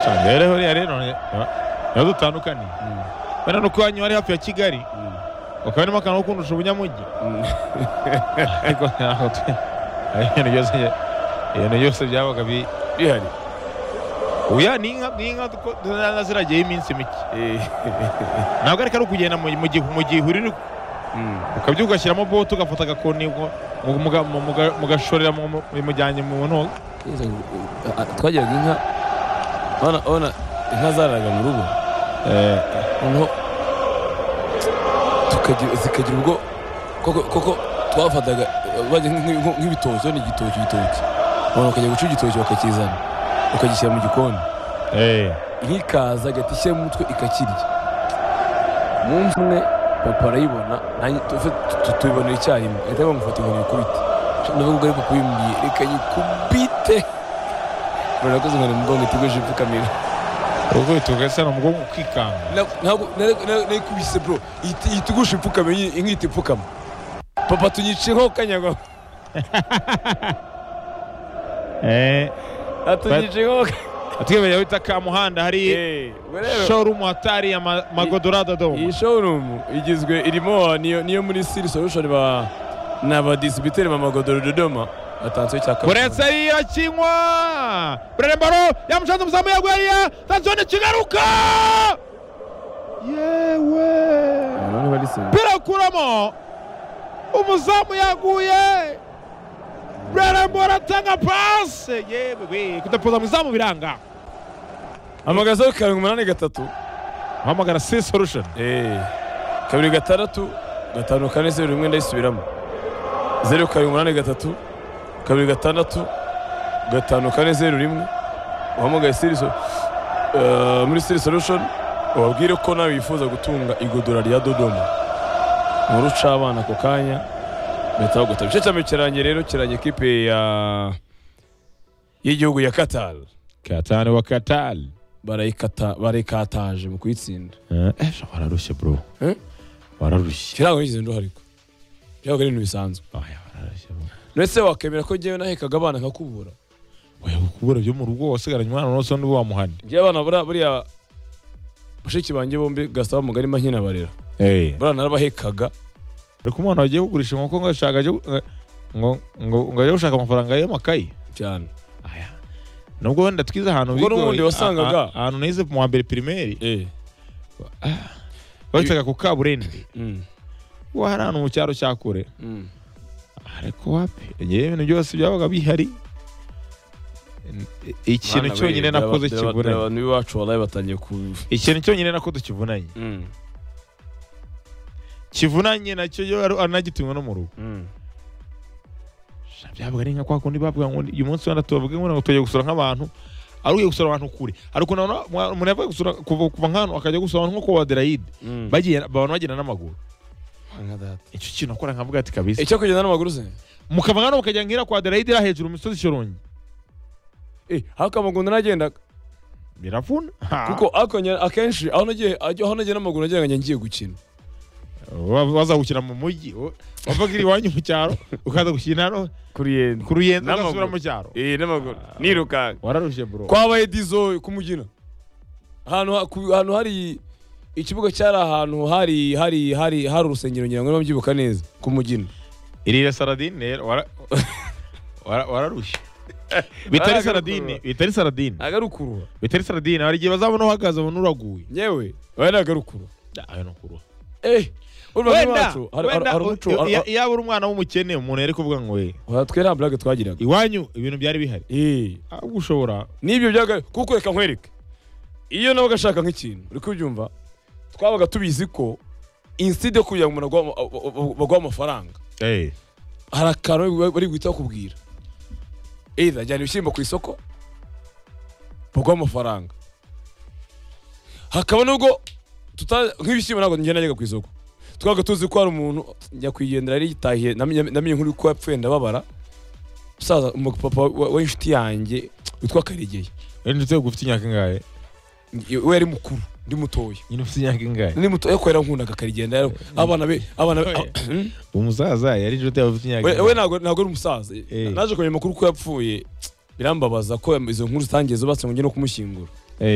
nsanze yareho yarerone dutandukanye bano nuko wanyu ari hafi ya kigali ukaba urimo akantu ko kundusha ubunyamujyi ariko ntabwo twe ibintu byose ibintu byose byabaga bi- bihari uya ni inka ni inka duko- zaba ziragiyeho iminsi mike ntabwo ariko ari ukugenda mu mu gihu- mu gihuriro ukabyuka ugashyiramo bote ugafata agakoni ngo- mu- mu- mu- mu- mugashorera mu- mu- bimujyanye mu ntoga twagiraga inka urabona- urabona inka zararaga mu rugo noneho tukagira- zikagira ubwo koko koko twafataga bajya nk'i- nk'i- nk'ibitoki urabona igitoki igitoki abantu bakajya guca igitoki bakakizana bakagishyira mu gikoni Eh, inka ikaza agahita ishyira mu mutwe ikakirya umunsi umwe papa arayibona nanjye tufe- tu- tu- tubibonera icyarimwe ahita bamufata ngo nikubite ndavuga ariko kubimbwiye reka nyikubite murakoze ngo nimugongo itegereje ipfukamira urukubito ugasa ni umugongo ukikanga Na- ntabwo nari- nari- narikubise bro ihita ihita igusha ipfukama iyi- inka ihita ipfukama papa tunyiceho kanyagwa Eh, atunyiceho atwemerera wita ka muhanda hari showroom hatari ya ma- magodorada iyi domo showroom igizwe irimo niyo niyo muri siri solution ba ni abadisibiteri ba magodoro dodoma batanzwe cya uretse kabiri ariya kinywa burere mbaro yamushanze umuzamu yaguye ariya sansone kigaruka yewe birakuramo umuzamu yaguye burere mbaro atanga pase yewe we kudapoza mu izamu biranga hamagara zeru karindwi umunani gatatu hamagara si solution Eh, kabiri gatandatu gatanu kane zeru rimwe ndayisubiramo zeru karindwi umunani gatatu kabiri gatandatu gatanu kane zeru rimwe uhamagaye siriso eh, muri siri solution ubabwire ko nawe wifuza gutunga igodora rya dodoma nkuru uca abana ako kanya bahita bagutaba igice cya mbere kirangiye rero kirangiye ekipe ya y'igihugu ya qatar katani wa katali barayikata barayikataje mu kuyitsinda ejo wararushye bro Eh? wararushye kirango nigeze nduha ariko byabaga ari ibintu bisanzwe Oya, wararushye bro ndetse wakemera ko njyewe nahekaga abana nkakubura oya kubura byo mu rugo wasigaranye umwana n'uwo undi wamuhane njyewe abana buriya buriya bashiki banjye bombi gasaba mugari nkinabarera buriya narabahekaga ariko umwana wagiye kugurisha inkoko ngo ashaka ajye- ngo ngo ngo ajye gushaka amafaranga y'amakayi cyane aya nubwo wenda twize ahantu Ubwo bigoye, n'ubundi wasangaga. a- a- ahantu nize mu wa mbere pirimeri eh bahitaga ku kaburendi mm. wa hari ahantu mu cyaro cya kure mm. ariko wapi ngewe ibintu byose byabaga bihari ikintu Bana we, cyonyine byaba- nakoze byaba- kivunanye abantu b'iwacu waraye batangiye ku ikintu cyonyine nakoze kivunanye Mm, kivunanye nacyo iyo ari anagituwe no mu rugo mm. Sha, byabaga ari nka kwa kundi bavuga ngo uyu munsi wenda tubavuge ngo tugiye gusura nk'abantu ari ugiye gusura abantu kure ari ukuntu abantu- umuntu yavuye gusura kuva kuva nk'ahantu akajya gusura abantu nko ku baderayide Mm. bagiye abantu bagenda n'amaguru Nka data. icyo kintu akora nkavuga ati kabisa icyo kugenda n'amaguru se mukava nk'ahantu mukajya nk'ira kwa aderayide iri hejuru mu misozi ishorongi eh ariko amaguru naragendaga biravuna Ha. kuko ariko njye- akenshi aho nagiye aho nagiye n'amaguru nagiraga njye ngiye gukina Wa- wazahukira mu mujyi wa- wavaga iri iwanyu mu cyaro ukaza gushyira hano kuri yenda ku ruyendo N'amaguru. ugasubira mu cyaro eh n'amaguru nirukanka wararushye bro kwabaye dizo kumugina ahantu ha- ku- ahantu hari ikibuga cyari ahantu hari hari hari hari urusengero ngira ngo niba mbyibuka neza kumugina irire saradine rero wara- wara- wararushye bitari saradine bitari saradine agarukurura bitari saradine hari igihe bazabona uhagaze abona uraguye yewe oya ni agarukurura ayo ni ukuruha eh urumva wenda rwacu hari hari- hari umuco wenda iya- yaba uri umwana w'umukene umuntu yari kuvuga ngo we hari twe nta burage twagiraga iwanyu ibintu byari bihari eh ahubwo ushobora n'ibyo byaga kuko reka nkwereke iyo nawe ugashaka nk'ikintu uri kubyumva twabaga tubizi ko inside yo kugira ngo umuntu agwa- baguhe amafaranga hari akantu bari guhita bakubwira either jyana ibishyimbo ku isoko baguha amafaranga hakaba nubwo tuta- nk'ibishyimbo ntabwo njye najyaga ku isoko twabaga tuzi ko hari umuntu nyakwigendera yari yitahiye namenye namenye nk'uri ko yapfuye ndababara musaza umupapa wa- w'inshuti yanjye witwa karegeye inshuti yo gufite imyaka ingahe we yari mukuru ndi mutoya nyine ufite imyaka ingahe ndi mutoya kubera nkundaga karegenda yari- abana be abana be Oya. Hmm? umusaza yari inshuti yawe ufite imyaka we we ingahe ntabwo ntabwo ari umusaza Eh. naje kumenya amakuru ko yapfuye birambabaza ko izo nkuru zitangiye zubatse ngo njye no kumushyingura